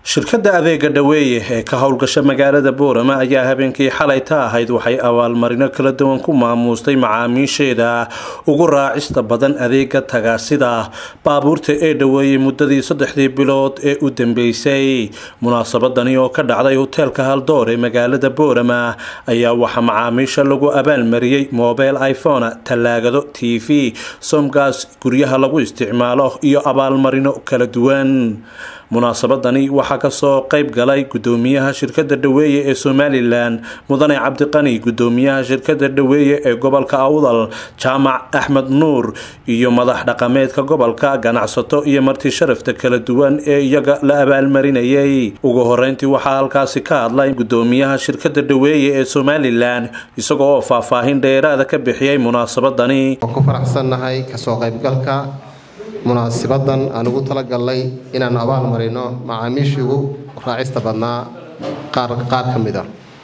shirkadda adeega dhaweeye ee ka howlgasha magaalada boorama ayaa habeenkii xalay ta ahayd waxay abaalmarino kala duwan ku maamuustay macaamiisheeda ugu raacista badan adeega taga sida baabuurta ee dhaweeyey muddadii saddexdii bilood ee u dambeysay munaasabadani oo ka dhacday hoteelka haldoor ee magaalada boorama ayaa waxaa macaamiisha lagu abaalmariyey mobile iphone tallaagado t v somgas guryaha lagu isticmaalo iyo abaalmarino kala duwan munaasabadani waxaa kasoo qayb galay gudoomiyaha shirkada dhaweeye ee somalilan mudane cabdiqani gudoomiyaha shirkada dhaweeye ee gobolka awdal jaamac axmed nuur iyo madax dhaqameedka gobolka ganacsato iyo marti sharafta kala duwan ee iyaga la abaalmarinayay ugu horeyntii waxaa halkaasi ka hadlay gudoomiyaha shirkada dhaweeye ee somalilan isagoo oo faahfaahin dheeraada ka bixiyay munaasabadani ku faraxsannahay kasoo qaybgalka munaasibadan aan ugu talagalnay inaannu abaal marino macaamiishii ugu raacista badnaa qaar ka mid a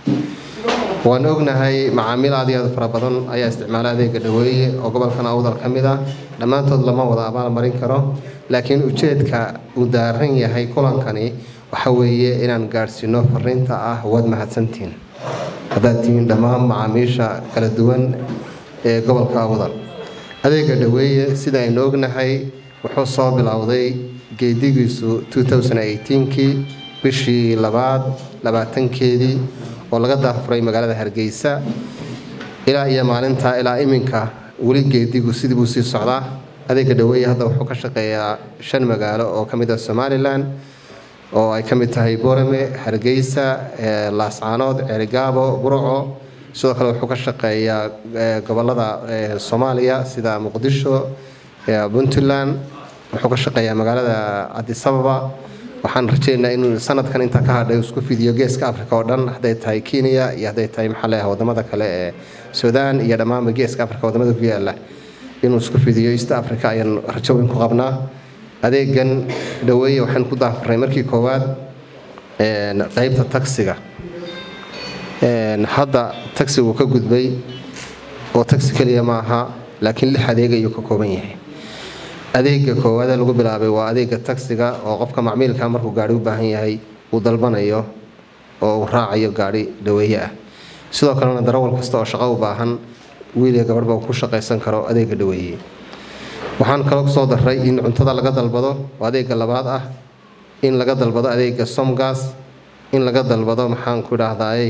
waan ognahay macaamiil aad iyo aad fara badan ayaa isticmaala adeega dhaweeye oo gobolkan awdal ka mid ah dhammaantood lama wada abaal marin karo laakiin ujeedka uu daaran yahay kulankani waxa weeye inaan gaadhsiino fariinta ah waad mahadsantihiin haddaad tihiin dhammaan macaamiisha kala duwan ee gobolka awdal adeega dhaweeye sida aynu ognahay wuxuu soo bilowday geedigiisu kii bishii labaad labaatankeedii oo laga daafuray magaalada hargeysa ilaa iyo maalinta ilaa iminka weli geedigu sidii buu sii socdaa adeega dhaweeye hadda wuxuu ka shaqeeyaa shan magaalo oo ka mid ah somalilan oo ay ka mid tahay borame hargeysa laascaanood ceerigaabo burco sidoo kale wuxuu ka shaqeeyaa gobolada soomaaliya sida muqdisho puntland wuxuu ka shaqeeyaa magaalada cadisababa waxaan rajeynaynaa inuu sanadkan intaa ka hadhay isku fidiyo geeska africa oo dhan hadday tahay kenya iyo hadday tahay maxaale wadamada kale ee suudaan iyo dhammaanba geeska africa wadamada ku yaala inuu isku fidiyo east africa ayaan rajo weyn ku qabnaa adeegan dhaweeye waxaan ku daafarnay markii koowaad qeybta taksiga hadda taxi wuu ka gudbay oo taxi keliya ma aha laakiin lix adeeg ayuu ka kooban yahay adeega koowaada lagu bilaabay waa adeega taksiga oo qofka macmiilka markuu gaari u baahan yahay uu dalbanayo oo uu raacayo gaari dhaweeye ah sidoo kalena darawal kasta oo shaqo u baahan wiiliga gabadhba uu ku shaqaysan karo adeega dhaweeye waxaan kaloo kusoo daray in cuntada laga dalbado oo adeega labaad ah in laga dalbado adeega somgas in laga dalbado maxaan ku idhaahdaay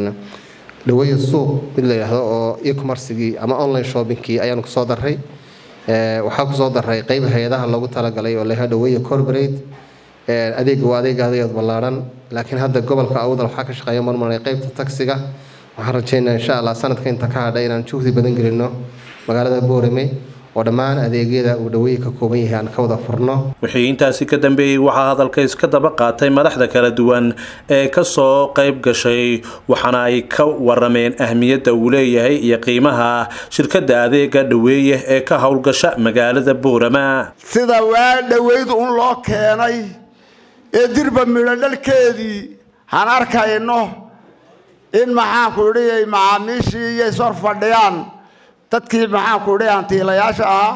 dhaweeye suuq mid la yidhaahdo oo ecommercigii ama online shoppingkii ayaanu kusoo daray waxaa kusoo daray qeyb hay-adaha loogu talagalay oo layaha dhaweeye corporate adeega waa adeega adeegeed ballaaran laakiin hadda gobolka awdal waxaa ka shaqeeya marmaray qeybta taksiga waxaan rajeynaa insha allah sanadka inta ka hadhay inaan juhdi badan gelino magaalada boorame oo dhammaan adeegyada uu dhaweeye ka kooban yahay aan ka wada furno wixii intaasi ka dambeeyey waxaa hadalka iska daba qaatay madaxda kala duwan ee kasoo qayb gashay waxaana ay ka warameen ahmiyadda uu leeyahay iyo qiimaha shirkadda adeega dhaweeye ee ka howlgasha magaalada boorama sida waa dhaweyd un loo keenay ee dirba midho dhalkeedii han arkayno in maxaanku idhi macaamiishii iyo ishor fadhiyaan dadkii maxaanku idhi hantiilayaasha ahaa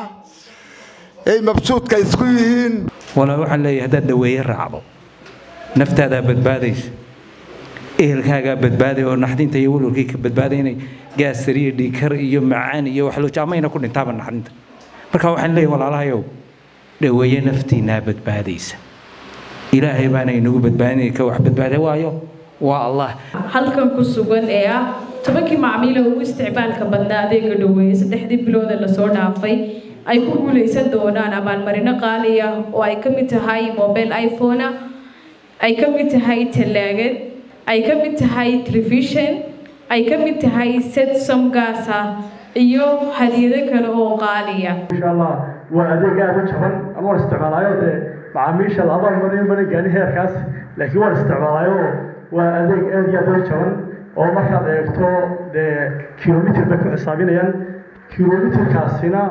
ay mabsuudka isku yihiin walaa waxaan leeyahay haddaad dhaweeye raacdo naftaadaa badbaadaysa ehelkaagaa badbaaday oo naxdinta iyo walwalkii ka badbaaday inay gaasar iyo dhiikar iyo macaan iyo waxloojamayna ku dhintaaba naxdinta marka waxaan leeyahay walaalahayow dhaweeye naftiinaa badbaadaysa ilaahay baana inagu badbaadinay ka wax badbaaday waayo waa allah halkan ku sugan ee ah tobankii macmiila ugu isticmaalka badnaa adeega dhaweeye saddexdii bilooda lasoo dhaafay ay ku guulaysan doonaan abaalmarino qaali ah oo ay ka mid tahay mobile iphone ay ka mid tahay tallaagad ay ka mid tahay telefishon ay ka mid tahay set somgaas ah iyo hadiyado kale oo qaaliya insha allah waa adeeg aad u jaban ama waan isticmaalaayo dee macaamiisha la abaalmarin mana gaani heerkaas laakiin waan isticmaalaayo waa adeeg aad iyo aad u jaban oo markaad eegto dee kilomitr bay ku xisaabinayaan kilomitrkaasina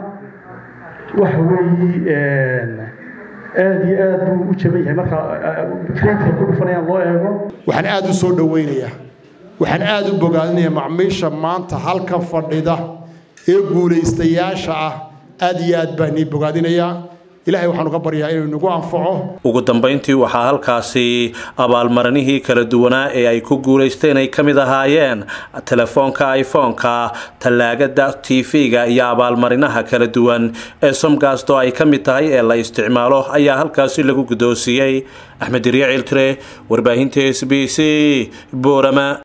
waxa weeye aad iyo aad buu u jaban yahay marka kreedka ku dhufanayaan loo eego waxaan aad u soo dhowaynayaa waxaan aad u bogaadinayaa macmiisha maanta halkan fadhida ee guulaystayaasha ah aad iyo aad baan nii bogaadinayaa ilaahay waxaanu ka baryaa inuu nagu anfaco ugu dambayntii waxaa halkaasi abaalmarinihii kala duwanaa ee ay ku guulaysteen ay ka mid ahaayeen telefoonka iphone-ka tallaagada tv-ga iyo abaalmarinaha kala duwan ee somgasto ay ka mid tahay ee la isticmaalo ayaa halkaasi lagu guddoonsiiyey axmed dirya ciltire warbaahinta s b c boorama